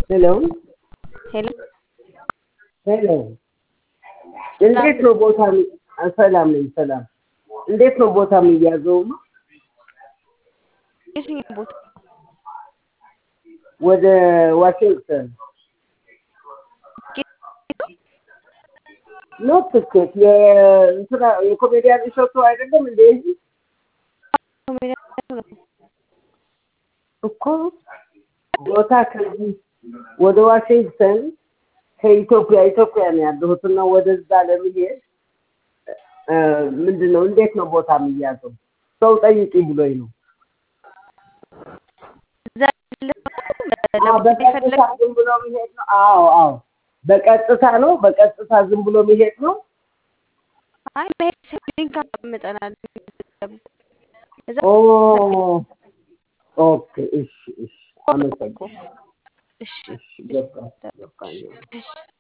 ሄሎ ሄሎ ሄሎ እንዴት ነው ቦታ የሚ- ሰላም ነኝ ሰላም እንዴት ነው ቦታ የሚያዘውማ የትኛው ቦታ ወደ ዋሽንግተን ኖ ትኬት የእንትና የኮሜዲያን እሸቱ አይደለም እንዴ እኮ ቦታ ከዚህ ወደ ዋሽንግተን ከኢትዮጵያ ኢትዮጵያ ነው ያለሁት እና ወደዛ ለመሄድ እ፣ ምንድን ነው እንዴት ነው ቦታ የሚያዘው? ሰው ጠይቂ ብሎኝ ነው። እዛ ያለው አዎ፣ ለመሄድ በቀጥታ የፈለግ ዝም ብሎ መሄድ ነው። አዎ አዎ፣ በቀጥታ ነው። በቀጥታ ዝም ብሎ መሄድ ነው። አይ መሄድ ሳይሆን ሊንክ አስቀምጠናል እዛ ኦ ኦኬ፣ እሺ እሺ፣ አመሰግናለሁ። እሺ እሺ፣ ገባኝ ገባኝ። እሺ